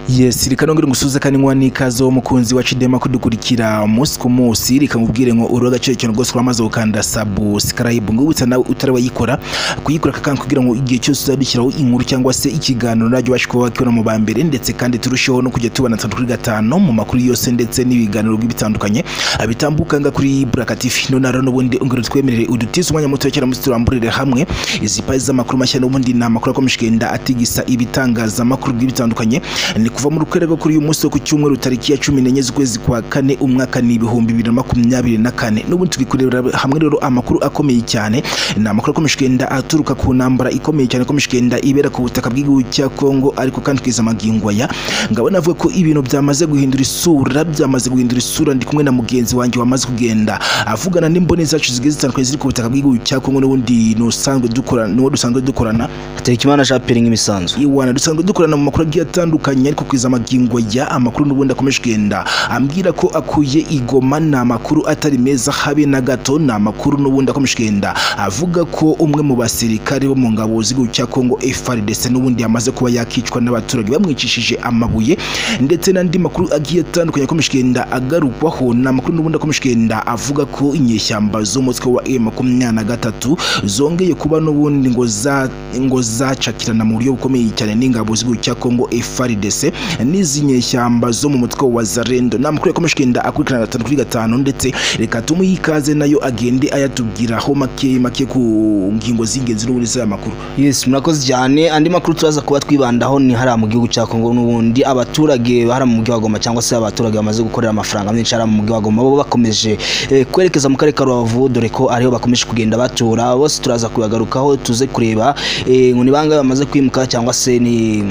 yes reka nongere ngusuze kandi nkuwa n'ikaze wo mukunzi wa cidema kudukurikira umunsi ku munsi reka nkubwire ngo uriho agaciro cyane rwose uramaze gukanda subscribe ngubutsa nawe utari wayikora kuyikora kakanga kugira ngo igihe cyose uzadushyiraho inkuru cyangwa se ikiganiro najya ubasha kuba wakibona mu ba mbere ndetse kandi turusheho no kujya tubana tatu kuri gatanu mu makuru yose ndetse n'ibiganiro bitandukanye bitambuka nga kuri Buraka TV none rero n'ubundi ongera twemerere udutize umwanya muto cyane musi turamburire hamwe izi pazi z'amakuru mashya n'ubundi ni amakuru akomeje kugenda atigisa ibitangazamakuru bitandukanye ni kuva mu rukwere rwo kuri uyu munsi wo ku cyumweru tariki ya cumi n'enye z'ukwezi kwa kane umwaka ni ibihumbi bibiri na makumyabiri na kane n'ubundi tugikurebera hamwe rero amakuru akomeye cyane ni amakuru akomeje kugenda aturuka ku ntambara ikomeye cyane ikomeje kugenda ibera ku butaka bw'igihugu cya Kongo ariko kandi kugeza amagingo aya ngabo navuga ko ibintu byamaze guhindura isura byamaze guhindura isura ndi kumwe na mugenzi wanjye wamaze kugenda avugana n'imboni zacu zigiye zitandukanye ziri ku butaka bw'igihugu cya Kongo n'ubundi n'usanzwe dukorana n'uwo dusanzwe dukorana hategekimana jean pierre nk'imisanzu iwana dusanzwe dukorana mu makuru agiye atandukanye ariko kugeza amagingo ya amakuru n'ubundi akomeje kugenda ambwira ko akuye igoma ni amakuru atari meza habe na gato ni amakuru n'ubundi akomeje kugenda avuga ko umwe mu basirikare bo mu ngabo z'igihugu cya Kongo FARDC n'ubundi yamaze kuba yakicwa n'abaturage bamwicishije amabuye ndetse n'andi makuru agiye atandukanye akomeje kugenda agarukwaho ni amakuru n'ubundi akomeje kugenda avuga ko inyeshyamba z'umutwe wa M makumyabiri na gatatu zongeye kuba n'ubundi ngo za ngo zacakirana mu buryo bukomeye cyane n'ingabo z'igihugu cya Kongo FARDC n'izi nyeshyamba zo mu mutwe wa Zarendo ni amakuru yakomeje kugenda akurikirana gatanu kuri gatanu ndetse reka tumuyikaze nayo agende ayatubwiraho make make ku ngingo z'ingenzi n'ubundi z'aya makuru yes murakoze cyane andi makuru turaza kuba twibandaho ni hariya mu gihugu cya kongo n'ubundi abaturage hariya mu mujyi wa goma cyangwa se abaturage bamaze gukorera amafaranga menshi hariya mu mujyi wa goma bo bakomeje eh, kwerekeza mu karere ka rubavu dore ko ariho bakomeje kugenda batura bose turaza kuyagarukaho tuze kureba eh, ngo ni bangahe bamaze kwimuka cyangwa se ni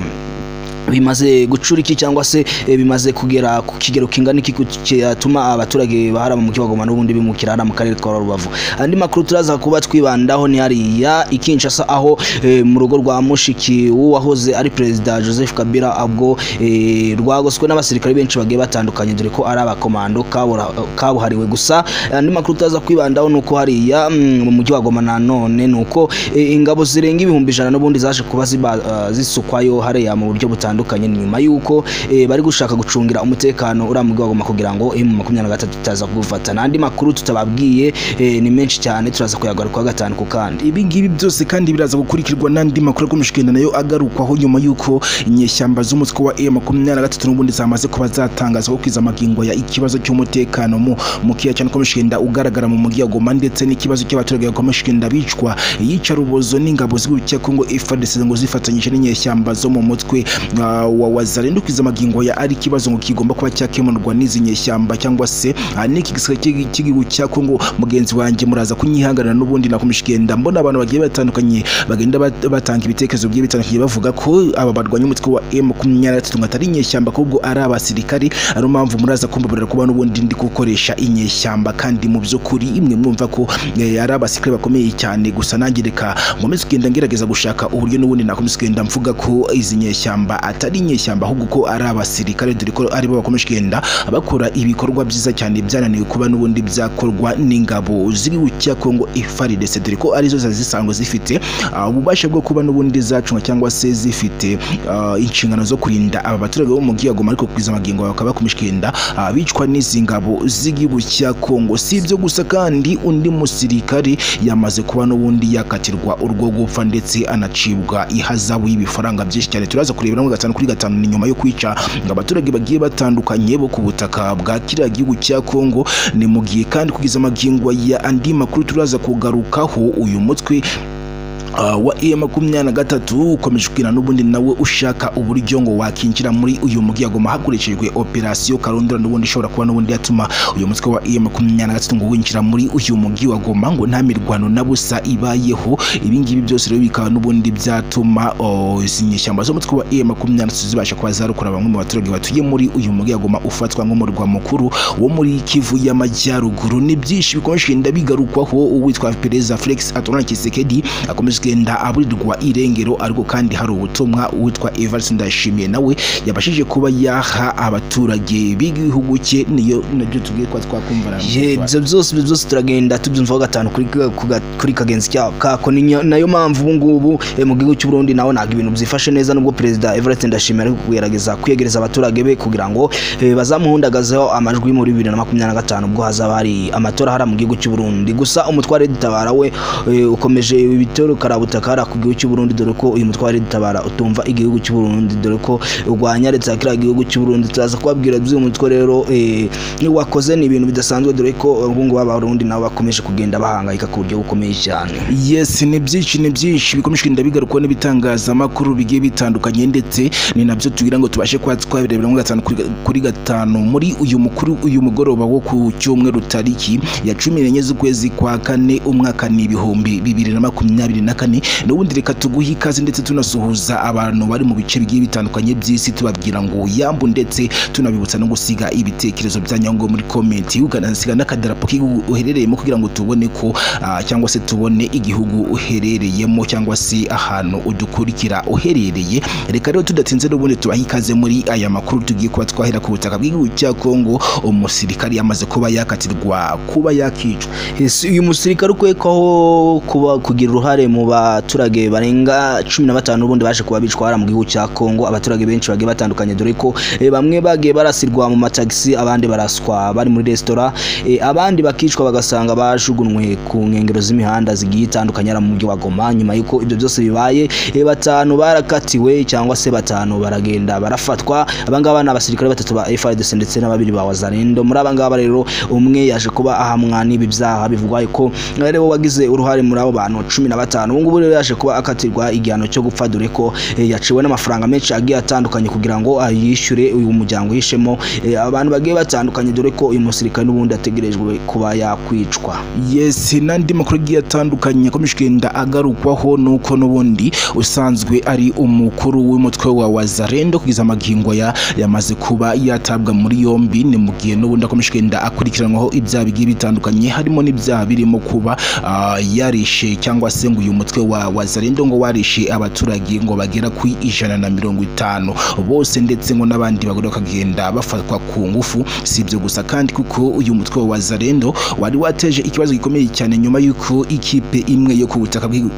bimaze gucura iki cyangwa se eh, bimaze kugera ku kigero kingana iki cyatuma abaturage bahara mu kibagoma n'ubundi bimukira hara mu karere ka Rubavu andi makuru turaza kuba twibandaho ni hariya ikinshasa aho eh, mu rugo rwa mushiki wahoze ari perezida Joseph Kabila abwo eh, rwagoswe n'abasirikare benshi bagiye batandukanye dore ko ari abakomando kabura- kabuhariwe gusa andi makuru turaza kwibandaho ni uko hariya mm, mu mujyi wa Goma nanone ni uko eh, ingabo zirenga ibihumbi ijana n'ubundi zaje kuba ziba- ah, zisukwayo hariya mu buryo butandukanye butandukanye ni nyuma y'uko eh, bari gushaka gucungira umutekano uriya mujyi wa Goma kugira ngo emu makumyabiri na gatatu itaza kuwufata n'andi makuru tutababwiye eh, ni menshi cyane turaza kuyagarukaho gatanu ku kandi ibi ngibi byose kandi biraza gukurikirwa n'andi makuru akomeje kugenda nayo agarukwaho nyuma y'uko inyeshyamba z'umutwe wa e makumyabiri na gatatu n'ubundi zamaze kuba zatangaza ko kwiza amagingo ya ikibazo cy'umutekano mu mukeya cyane ukomeje kugenda ugaragara mu mujyi wa goma ndetse n'ikibazo cy'abaturage bakomeje kugenda bicwa iyicarubozo n'ingabo z'igihugu cya kongo efadese ngo zifatanyije n'inyeshyamba zo mu mutwe ah, wa wazarenda kwiza amagingo ya ari ikibazo ngo kigomba kuba cyakemurwa n'izi nyeshyamba cyangwa se ah, n'iki gisirikare cy'igi- cy'igihugu cya kongo mugenzi wanjye muraza kunyihanganira n'ubundi nakomeje kugenda mbona abantu bagiye batandukanye bagenda bat- batanga ibitekerezo bigiye bitandukanye bavuga ko aba barwanya umutwe wa M makumyabiri na gatatu ngo atari inyeshyamba ahubwo ari abasirikari ariyo mpamvu muraza kumbabarira kuba n'ubundi ndi gukoresha inyeshyamba kandi mu by'ukuri imwe mwumva ko eh, ari abasirikare bakomeye cyane gusa nanjye reka nkomeze kugenda ngerageza gushaka uburyo n'ubundi nakomeza kugenda mvuga ko izi nyeshyamba atari inyeshyamba ahubwo ko ari abasirikare dore ko aribo bakomeje kugenda bakora ibikorwa byiza cyane byananiwe kuba n'ubundi byakorwa n'ingabo z'igihugu cya Kongo FARDC dore ko arizo zari zisanzwe zifite ah, ububasha bwo kuba n'ubundi zacunga cyangwa se zifite ah, inshingano zo kurinda aba baturage bo mu mujyi wa Goma ariko kugeza amagingo bakaba bakomeje kugenda ah, bicwa n'izi ngabo z'igihugu cya Kongo si ibyo gusa kandi undi musirikare yamaze kuba n'ubundi yakatirwa urwo gupfa ndetse anacibwa ihazabu y'ibifaranga byinshi cyane turaza kurebera muri gatanu kuri gatanu ni nyuma yo kwica ngo abaturage bagiye batandukanye bo ku butaka bwa kiriya gihugu cya Kongo ni mu gihe kandi kugeza amagingo ya andi makuru turaza kugarukaho uyu mutwe Ah, wa e makumyabiri na gatatu ukomeje kugira n'ubundi nawe ushaka uburyo ngo wakinjira muri uyu mujyi wa Goma hakoreshejwe operasiyo karondora n'ubundi ishobora kuba n'ubundi yatuma uyu mutwe wa e makumyabiri na gatatu ngo winjira muri uyu mujyi wa Goma ngo nta mirwano na busa ibayeho ibi ngibi byose rero bikaba n'ubundi byatuma oh, izi nyeshyamba z'umutwe wa e makumyabiri na gatatu zibasha kuba zarokora bamwe mu baturage batuye muri uyu mujyi wa Goma ufatwa nk'umurwa mukuru wo muri Kivu y'amajyaruguru ni byinshi bikomeje kugenda bigarukwaho uwitwa Perezida Felix Antoine Tshisekedi akomeje kugenda aburirwa irengero ariko kandi hari ubutumwa uwitwa Evans Ndashimiye nawe yabashije kuba yaha abaturage b'igihugu cye niyo nabyo tubwiye ko twakumva Ye, ibyo byose ibyo byose turagenda tubyumvaho gatanu kuri ka- ku ga- kuri kagenzi ka- kako ni nyo- nayo mpamvu ubu ngubu eh, mu gihugu cy'u Burundi naho ntabwo ibintu byifashe neza nubwo perezida Everett Ndashimira ari kugerageza kwiyegereza abaturage be kugira ngo eh, bazamuhundagazeho amajwi muri 2025 ubwo hazaba hari amatora hari mu gihugu cy'u Burundi gusa umutware dutabara we eh, ukomeje ibitero karabutakara ku gihugu cy'u Burundi dore ko uyu mutware dutabara utumva igihugu cy'u Burundi dore ko urwanya leta ya kiriya gihugu cy'u Burundi turaza kubabwira by'uyu mutwe rero eh, ni wakoze ni ibintu bidasanzwe dore ko ubu ngubu abarundi nabo bakomeje kugenda bahangayika ku buryo bukomeye cyane yes ni byinshi ni byinshi bikomeje kugenda bigarukwa n'ibitangazamakuru bigiye bitandukanye ndetse ni nabyo tugira ngo tubashe kuba twabirebera muri gatanu kuri- kuri gatanu muri uyu mukuru uyu mugoroba wo ku cyumweru tariki ya cumi n'enye z'ukwezi kwa kane umwaka ni ibihumbi bibiri na makumyabiri na kane n'ubundi reka tuguhe ikaze ndetse tunasuhuza abantu bari mu bice bigiye bitandukanye by'isi tubabwira ngo yambu ndetse tunabibutsa no gusiga ibitekerezo byanyu ngo muri komenti ukanasiga n'akadarapo k'igihugu uherereyemo kugira ngo tubone ko ah, cyangwa se tubone igihugu uherereyemo cyangwa se ahantu udukurikira uherereye reka rero tudatinze n'ubundi tubahe ikaze muri aya makuru tugiye kuba twahera ku butaka bw'igihugu cya kongo umusirikari yamaze kuba yakatirwa kuba yakicwa Ese uyu musirikare ukwekwaho kuba kugira uruhare mu baturage barenga cumi na batanu ubundi baje kuba bicwa hariya mu gihugu cya kongo abaturage benshi bagiye batandukanye dore ko eh, bamwe bagiye barasirwa mu matagisi abandi baraswa bari muri resitora eh, abandi bakicwa bagasanga bajugunywe ku nkengero z'imihanda zigiye itandukanye hariya mu mujyi wa goma nyuma y'uko ibyo byose bibaye eh, batanu barakatiwe cyangwa se batanu baragenda barafatwa abangaba ni abasirikare batatu ba FARDC ndetse na babiri ba Wazalendo muri abangaba rero umwe yaje kuba ahamwa n'ibi byaha bivugwa ko ari bo wagize uruhare muri abo bantu cumi na batanu ubu ngubu rero yaje kuba akatirwa igihano cyo gupfa dore ko eh, yaciwe n'amafaranga menshi agiye atandukanye kugira ngo ayishyure uyu muryango yishemo eh, abantu bagiye batandukanye dore ko uyu musirikare n'ubundi ategerejwe kuba yakwicwa yes n'andi makuru agiye atandukanye akomeje kugenda agarukwaho nuko n'ubundi usanzwe ari umukuru w'umutwe wa wazarendo kugeza amagingo ya yamaze kuba yatabwa muri yombi ni mu gihe n'ubundi akomeje kugenda akurikiranwaho ibyaha bigiye bitandukanye harimo n'ibyaha birimo kuba ah, yarishe cyangwa se ngo uyu mutwe wa wazarendo ngo warishe abaturage ngo bagera ku ijana na mirongo itanu bose ndetse ngo n'abandi bagore bakagenda bafatwa ku ngufu si ibyo gusa kandi kuko uyu mutwe wa wazarendo wari wateje ikibazo gikomeye cyane nyuma y'uko ikipe imwe yo ku butaka bw'igihugu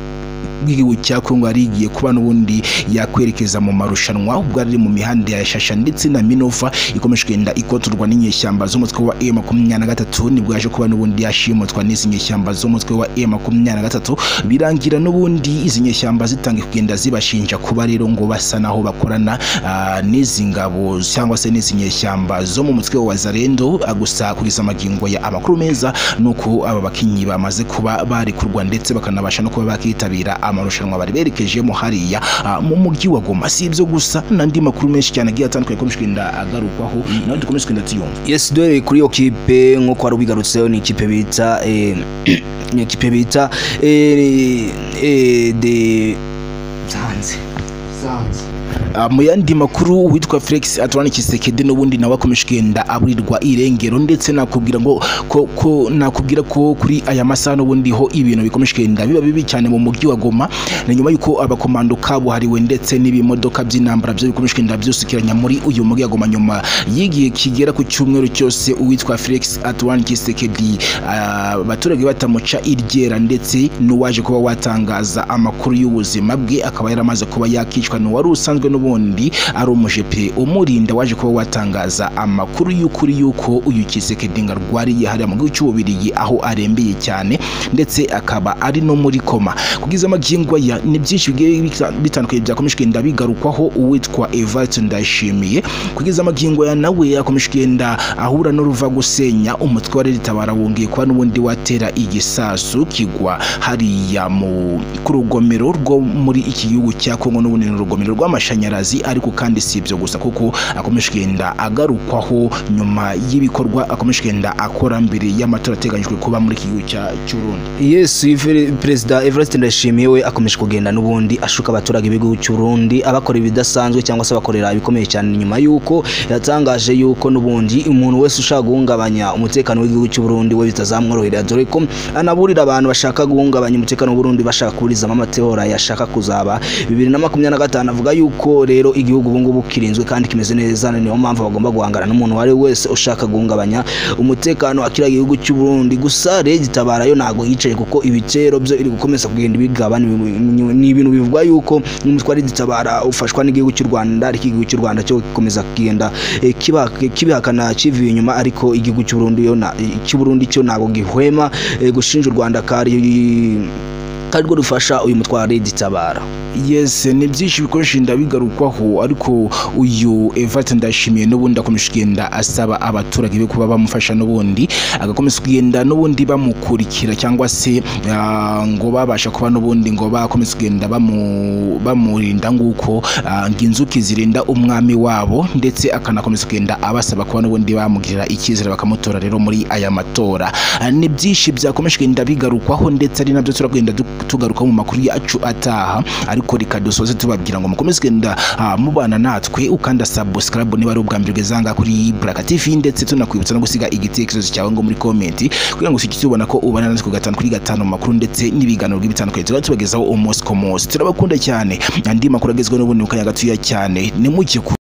bw'igihugu cya kongo yari igiye kuba n'ubundi yakwerekeza mu marushanwa ubwo ari mu mihanda ya shasha ndetse na minova ikomeje kugenda ikotorwa n'inyeshyamba z'umutwe wa e makumyabiri na gatatu nibwo yaje kuba n'ubundi yashimutwa n'izi nyeshyamba z'umutwe wa e makumyabiri na gatatu birangira n'ubundi izi nyeshyamba zitangiye kugenda zibashinja kuba rero ngo basa naho bakorana ah, n'izi ngabo cyangwa se n'izi nyeshyamba zo mu mutwe wa zarendo gusa kugeza amagingo ya amakuru meza nuko aba bakinnyi bamaze kuba barekurwa ndetse bakanabasha no kuba bakitabira amarushanwa bari berekejemo hariya ah, mu mujyi wa goma si ibyo gusa n'andi makuru menshi cyane agiye atandukanye akomeje kugenda agarukwaho nawe dukomeje kugenda tuyumva yes dore kuri iyo kipe nk'uko wari ubigarutseho ni ikipe bita eh, ni ikipe bita eh, eh, de Sanze. Ah, mu yandi makuru uwitwa felix aturane kisekedi n'ubundi nawe akomeje kugenda aburirwa irengero ndetse nakubwira ngo ko, ko nakubwira ko kuri aya masaha n'ubundi ho ibintu bikomeje kugenda biba bibi cyane mu mujyi wa goma ni nyuma y'uko abakomando kabuhariwe ndetse n'ibimodoka by'intambara byo bikomeje kugenda byusukiranya muri uyu mujyi wa goma nyuma y'igihe kigera ku cyumweru cyose uwitwa felix aturane kisekedi ah, abaturage batamuca iryera ndetse n'uwaje kuba watangaza amakuru y'ubuzima bwe akaba yaramaze kuba yakicwa n'uwari usanzwe n'ubundi ari umujepe umurinda waje kuba watangaza amakuru y'ukuri y'uko uyu kisekedi ngo arwariye hariya mu gihugu cy'ububirigi aho arembeye cyane ndetse akaba ari no muri koma kugeza amagingo ya ni byinshi bigiye bita- bitandukanye byakomeje kugenda bigarukwaho uwitwa evate ndayishimiye kugeza amagingo ya nawe yakomeje kugenda ahura n'uruva gusenya umutwe wa reditabara wongeye kuba n'ubundi watera igisasu kigwa hariya mu ku rugomero rwo muri iki gihugu cya kongo n'ubundi ni urugomero rw'amashanyarazi amazi ariko kandi si ibyo gusa kuko akomeje kugenda agarukwaho nyuma y'ibikorwa akomeje kugenda akora mbere y'amatora ateganyijwe kuba muri iki gihugu cya- cy'u Burundi yesu Iver- perezida everest ndayishimiye we akomeje kugenda n'ubundi ashuka abaturage b'igihugu cy'urundi abakora ibidasanzwe cyangwa se abakorera ibikomeye cyane nyuma y'uko yatangaje y'uko n'ubundi umuntu wese ushaka guhungabanya umutekano w'igihugu cy'uburundi we bitazamworohera dore ko anaburira abantu bashaka guhungabanya umutekano w'uburundi bashaka kuburizamo amatora yashaka kuzaba bibiri na makumyabiri na gatanu avuga yuko rero igihugu ubungubu kirinzwe kandi kimeze neza niyo mpamvu bagomba guhangana n'umuntu uwo ari we wese ushaka guhungabanya umutekano wa kiriya gihugu cy'u Burundi gusa rege itabara yo ntago yicaye kuko ibitero byo iri gukomeza kugenda bigaba ni ibintu- ni ibintu bivuga yuko umutwe ari itabara ufashwa n'igihugu cy'u Rwanda ariko igihugu cy'u Rwanda cyo gikomeza kugenda eh, kiba- kibihakana kivuye inyuma ariko igihugu cy'u Burundi yo na- cy'u Burundi cyo ntago gihwema eh, gushinja u Rwanda kari karirwo rufasha uyu mutwe wa rege itabara yes ni byinshi bikoresha inda bigarukwaho ariko uyu Evate ndashimiye n'ubundi akomeje kugenda asaba abaturage be kuba bamufasha n'ubundi agakomeza kugenda n'ubundi bamukurikira cyangwa se ah, ngo babasha kuba n'ubundi ngo bakomeze kugenda bamu- bamurinda nguko ah, ngo inzuki zirinda umwami wabo ndetse akanakomeza kugenda abasaba kuba n'ubundi bamugirira icyizere bakamutora rero muri aya matora Ah, ni byinshi byakomeje kugenda bigarukwaho ndetse ari nabyo turagenda tugaruka mu makuru yacu ataha ariko reka dusoze tubabwira ngo mukomeze kugenda ah, mubana natwe ukanda subscribe niba ari ubwa mbere ugezanga kuri Buraka TV ndetse tunakwibutsa no gusiga igitekerezo cyawe ngo muri comment kugira ngo ushyike tubona ko ubana natwe ku gatanu kuri gatanu mu makuru ndetse n'ibiganiro by'ibitandukanye tuba tubagezaho umunsi ku munsi turabakunda cyane andi makuru agezweho n'ubundi mu kanya gatoya cyane ni muke ku